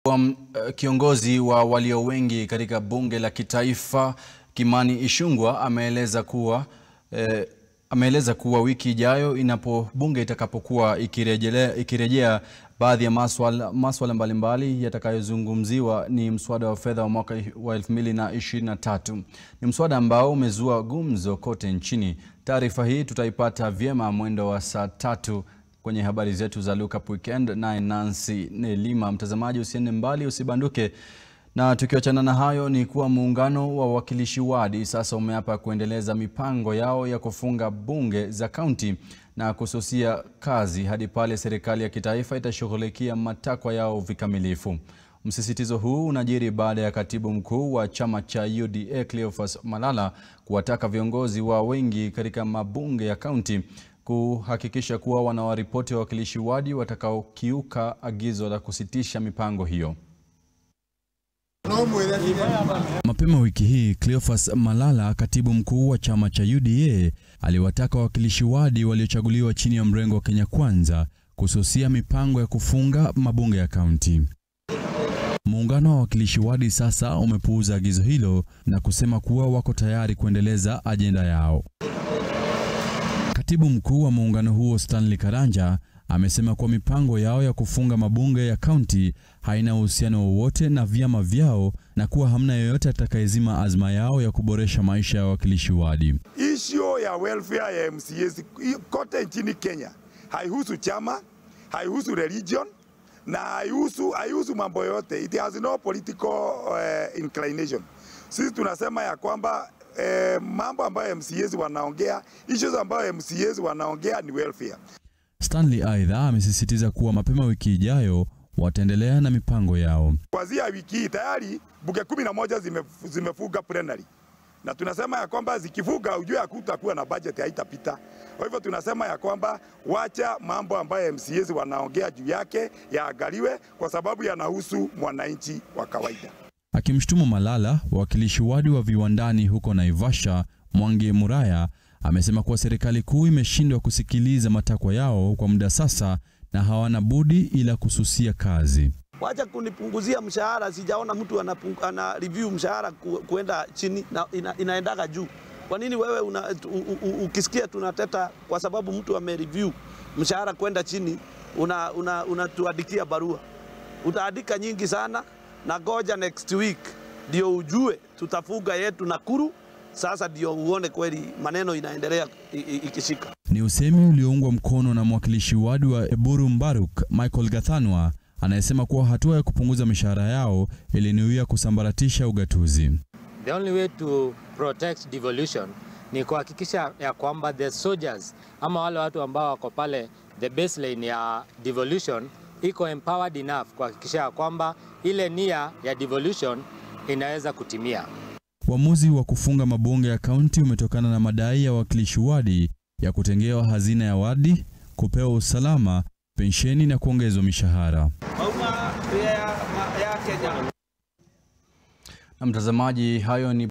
Um, kiongozi wa walio wengi katika bunge la kitaifa Kimani Ichung'wah ameeleza kuwa eh, ameeleza kuwa wiki ijayo inapo bunge itakapokuwa ikirejea ikirejea baadhi ya maswala maswala mbalimbali yatakayozungumziwa ni mswada wa fedha wa mwaka wa 2023. Ni mswada ambao umezua gumzo kote nchini. Taarifa hii tutaipata vyema mwendo wa saa tatu kwenye habari zetu za Look Up Weekend, naye Nancy Nelima. Mtazamaji, usiende mbali, usibanduke. Na tukiachana na hayo ni kuwa muungano wa wawakilishi wadi sasa umeapa kuendeleza mipango yao ya kufunga bunge za kaunti na kususia kazi hadi pale serikali ya kitaifa itashughulikia matakwa yao vikamilifu. Msisitizo huu unajiri baada ya katibu mkuu wa chama cha UDA Cleophas Malala kuwataka viongozi wa wengi katika mabunge ya kaunti kuhakikisha kuwa wanawaripoti wawakilishi wadi watakaokiuka agizo la kusitisha mipango hiyo. Mapema wiki hii, Cleophas Malala, katibu mkuu wa chama cha UDA, aliwataka wawakilishi wadi waliochaguliwa chini ya mrengo wa Kenya Kwanza kususia mipango ya kufunga mabunge ya kaunti. Muungano wa wawakilishi wadi sasa umepuuza agizo hilo na kusema kuwa wako tayari kuendeleza ajenda yao. Katibu mkuu wa muungano huo Stanley Karanja amesema kuwa mipango yao ya kufunga mabunge ya kaunti haina uhusiano wowote na vyama vyao na kuwa hamna yeyote atakayezima azma yao ya kuboresha maisha ya wawakilishi wadi. Issue ya welfare ya MCAs kote nchini Kenya haihusu chama, haihusu religion na haihusu haihusu mambo yote. It has no political uh, inclination. Sisi tunasema ya kwamba eh, mambo ambayo MCAs wanaongea, issues ambayo MCAs wanaongea ni welfare. Stanley aidha amesisitiza kuwa mapema wiki ijayo wataendelea na mipango yao. Kuanzia wiki hii tayari bunge kumi na moja zime, zimefuga plenary na tunasema ya kwamba zikifuga, ujue hakutakuwa na budget, haitapita. Kwa hivyo tunasema ya kwamba wacha mambo ambayo MCAs wanaongea juu yake yaangaliwe, kwa sababu yanahusu mwananchi wa kawaida. Akimshutumu Malala, wawakilishi wadi wa viwandani huko Naivasha, Mwangi Muraya amesema kuwa serikali kuu imeshindwa kusikiliza matakwa yao kwa muda sasa na hawana budi ila kususia kazi. Wacha kunipunguzia mshahara, sijaona mtu anapung, ana review mshahara ku, kuenda chini na ina, inaendaga juu. Kwa nini wewe una, u, u, ukisikia tunateta kwa sababu mtu ame review mshahara kwenda chini unatuandikia una, una barua? Utaandika nyingi sana na goja next week ndio ujue tutafuga yetu Nakuru. Sasa ndio uone kweli maneno inaendelea ikishika. Ni usemi ulioungwa mkono na mwakilishi wadi wa Eburu Mbaruk Michael Gathanwa anayesema kuwa hatua ya kupunguza mishahara yao ilinuia kusambaratisha ugatuzi. The only way to protect devolution ni kuhakikisha ya kwamba the soldiers ama wale watu ambao wako pale the baseline ya devolution iko empowered enough kuhakikisha ya kwamba ile nia ya devolution inaweza kutimia. Uamuzi wa kufunga mabunge ya kaunti umetokana na madai ya wawakilishi wadi ya kutengewa hazina ya wadi, kupewa usalama, pensheni na kuongezwa mishahara. Na mtazamaji, hayo ni